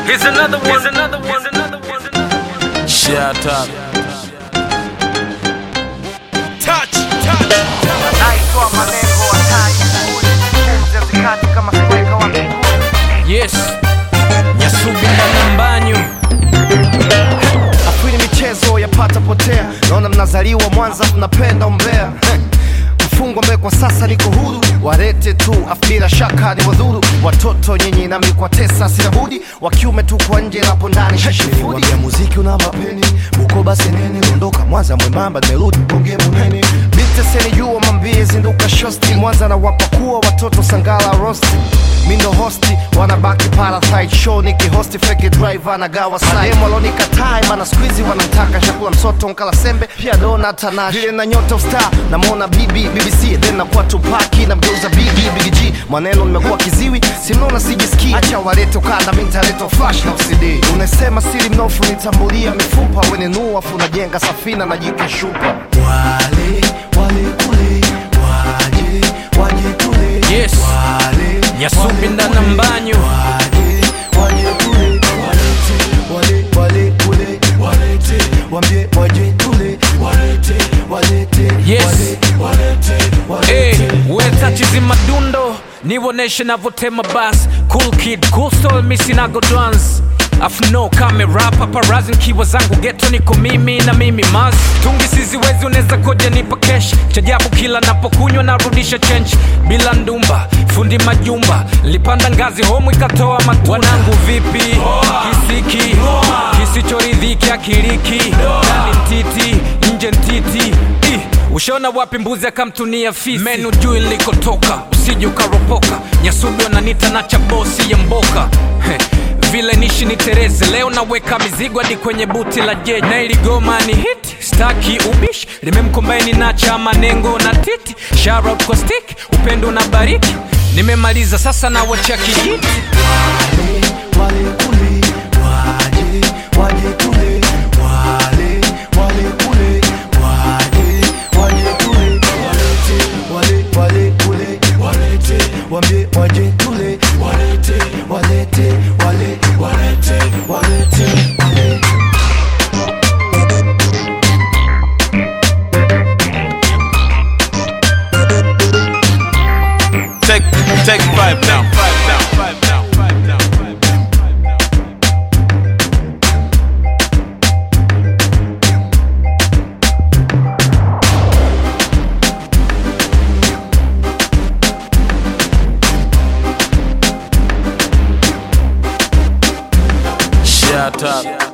Here's another one. Here's another one. Here's another one. Shut up. Touch, touch. naitoa malengo hatari pumzi hazikati kama sweka wa mbinguni Yes. Nyasubi na mbanyu. afini michezo yapata potea naona mnazaliwa mwanza mnapenda umbea Heh. mfungwa mbele kwa sasa niko huru warete tu afu bila shaka ni wadhuru watoto nyinyi nami kwa tesa sina budi wa kiume tu kwa nje napo ndani shashifudi ya muziki una mapeni bukoba senene dondoka mwanza mwembamba nimerudi bonge munene biteseni jua mambie zinduka shosti mwanza na wapakua watoto sangala rosti mindo hosti wanabaki parasite show nikihosti feke driver na gawa sahemu walonikatai mana skuizi wanamtaka chakula msoto nkala sembe pia dona tanash vile na nyota star namwona bibi bbc then nakuwa tupaki na mgeuza bibi bigg maneno nimekuwa kiziwi simnaona sijisikii acha walete ukanda mintaleta flash na cd unasema siri mnofu nitambulia mifupa wenenuu afu najenga safina na jikashupa wale wale kule waje waje tule Yes. wale Nyasubi na mbanyu. waje waje tule walete wale wale kule walete wambie waje tule walete walete Yes. wale walete Hey, walete weta chizi madundo niwoneshe navotema bas cool kid cool soul misinago dance afno kamera paparazi nkiwa zangu geto niko mimi na mimi mas tungi siziwezi unaweza koja nipa kesh chajabu kila napokunywa narudisha chench bila ndumba fundi majumba lipanda ngazi homu ikatoa matunda wanangu vipi kisiki kisichoridhiki akiriki ndani mtiti nje ntiti Ih, ushaona wapi mbuzi akamtunia fisi menu juu ilikotoka usije ukaropoka nyasubi wananita na chabosi ya mboka Heh, vile nishi ni tereze leo naweka mizigo hadi kwenye buti la jeji na iligoma ni hit staki ubishi limemkombaini na cha manengo na titi Shout kwa stick upendo na bariki nimemaliza sasa na wacha kijiti wale kule waje waje tule wale wale kule waje waje tule walete wale wale kule walete wambie waje tule walete walete wale walete walete walete Take, take five now. Five now. Five now. Five now. Five now. Shut up.